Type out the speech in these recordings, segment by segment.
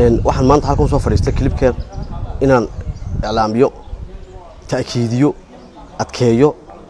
waxaan maanta halkan soo fadhiistay kilibkeen inaan iclaamiyo ta'kiidiyo adkeeyo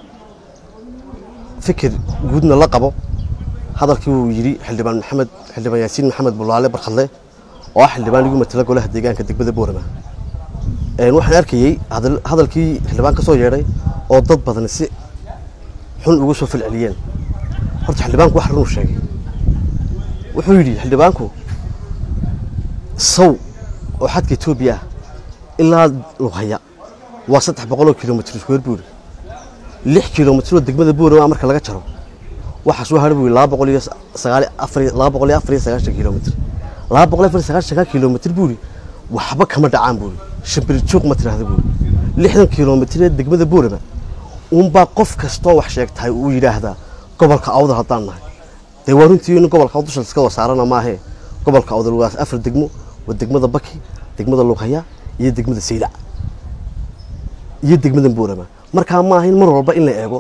fikir guudna la qabo hadalkii uu yidhi xildhibaan maxamed xildhibaan yaasiin maxamed bulaale barkhadle oo ah xildhibaan igu matala golaha deegaanka degmada boorama waxaan arkayey hadalkii xildhibaan ka soo yeedhay oo dad badan si xun uga soo falceliyeen horta xildhibaanku wax runuu sheegay wuxuu yidhi xildhibaanku saw oo xadka etoobiya ah ilaa lughaya waa saddex boqoloo kilomitr iskuwer buu yidhi lix kilomitroo degmada boorama marka laga jaro waxaa soo hadha buu yidhi laba boqol iyo sagaal afar laba boqol iyo afar iyo sagaashan kilomitr laba boqol iyo afar iyo sagaashanka kilomitr buu yidhi waxba kama dhacaan buu yidhi shimbir joog ma tiraahda buu yidhi lixdan kilomitr ee degmada boorama unbaa qof kastoo wax sheegtahay uu yidhaahdaa gobolka awdal haddaan nahay dee waa runtii in gobolka awdal dusha iska wasaarana maahee gobolka awdal waa afar degmo waa degmada baki degmada lughaya iyo degmada saylac iyo degmada boorama markaa maaha in mar walba in la eego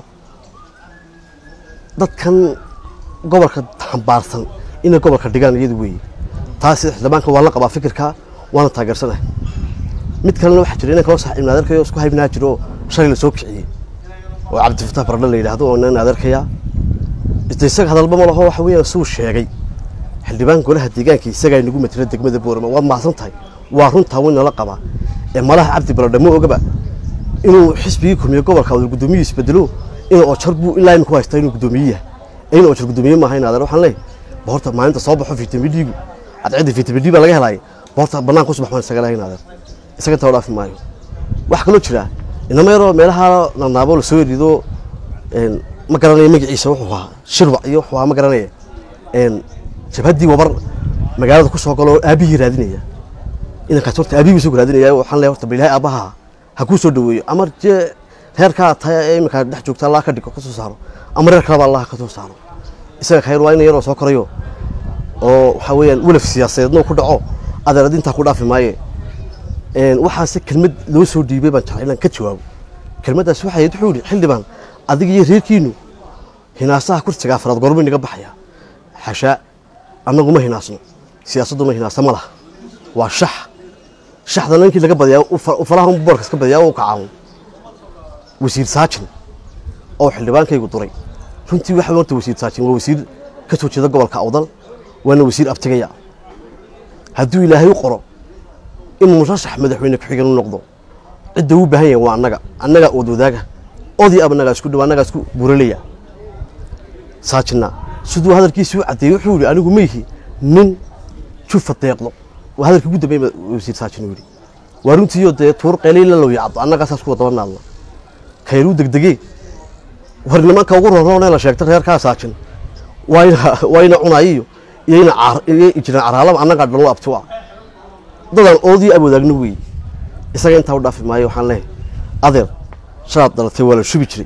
dadkan gobolka xambaarsan inay gobolka dhigaan iyadu weeye taasi xildhibaanka waa la qabaa fikirka waana taageersanahay mid kalena waxaa jira inan kaloo saaxiibna adeerkayo isku haybnaa jiro oo shalay la soo kiciyey oo cabdifataax baradhe la yidhaahdo oo inan adeerkayaa iste isaga hadalba ma laho waxa weeyaan suu sheegay xildhibaan golaha deegaanka isagaa inagu matela degmada boorama waad mahadsan tahay waa runtaa way nala qabaa ee malaha cabdi baradhe ma ogaba inuu xisbigii kulmiye gobolka awdal guddoomiyihi isbedelo in ojar buu ilaa imika haystaa inuu guddoomiye yahay in ojar guddoomiye maaha in adeer waxaan leeyahay boorta maalinta soo baxo vitamin d-gu cadceedda vitamin d baa laga helaayay boorta bannaan ku subax maan isaga lahayn adeer isaga intaa dhaafi maayo waxaa kaloo jira inama yaroo meelaha nanaabo lasoo erido ma garanaya magaciisa wuxuu ahaa shirwac iyo wuxuu ahaa ma garanaya jabhaddii wabar magaalada ku soo galo aabihii raadinaya inankaas horta aabihii soo raadinaya waxaan leeyahay horta bilaahi aabbaha ha kuu soo dhaweeyo ama jee reerkaa tahay ee iminka dhex joogta allah ka dhigo ka soo saaro ama reer kaleba allah ka soo saaro isaga khayr waa ina yaroo soo korayo oo waxaa weeyaan welaf siyaasadeedna ku dhaco adeerad intaa ku dhaafi maaye waxaase kelmad loo soo dhiibay baan jeclay inaan ka jawaabo kelmaddaas waxay ahayd wuxuu yidhi xildhibaan adiga iyo reerkiinu hinaasaha kursiga afraad goormay naga baxaya xashaa annagu ma hinaasno siyaasaddu ma hinaasa ma laha waa shax shaxdana ninkii laga badiyaa ufalaha boorkas ka badiyaa u kacaawun wasiir saajin oo xildhibaankaygu duray runtii waxa horta wasiir saajin waa wasiir ka soo jeeda gobolka awdal waana wasiir abtigaya hadduu ilaahay u qoro inuu murashax madaxweyne ku-xigan u noqdo cidda uu baahan yahay waa annaga annagaa ood wadaaga odii ab annagaa isku dhow annagaa isku buralaya saajinna siduu hadalkiisii u caddeeyey wuxuu yidhi anigu ma yihi nin jufa deeqdo waa hadalkii ugu dambeey wasiir saajin uu yidhi waa runtiiyo dee tuur qeyleyla low yacdo annagaasaas kuwa daba naadna kayruu degdegee war nimanka ugu roroonee la sheegta reerkaa saajin waa ina cunayiyo iyo ina jiraan caraalaba annagaa dhallo abti ah dadaan oodii ab wadaagno weeye isaga intaa u dhaafi maayo waxaan leehay adeer shalaad dhalatay waa la shubi jiray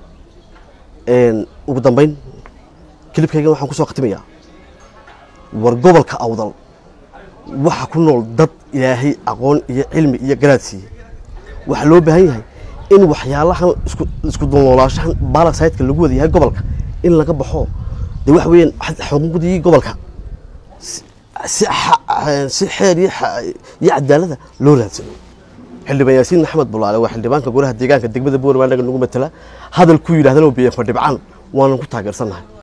ugu dambayn kilibkaygan waxaan ku soo khatimayaa war gobolka awdal waxa ku nool dad ilaahay aqoon iyo cilmi iyo garaad siiye waxaa loo baahan yahay in waxyaalahan isku dulnoolaashahan baalasaydka lagu wada yahay gobolka in laga baxo dee waxa weeyaan xuquuqdii gobolka si xeer iyo cadaalada loo raadsano xildhibaan yaasiin maxamed bulaale waa xildhibaanka golaha deegaanka degmada boorama anaga nagu matala hadal ku yidhahdana biyan fadhibcaan waanan ku taageersannahay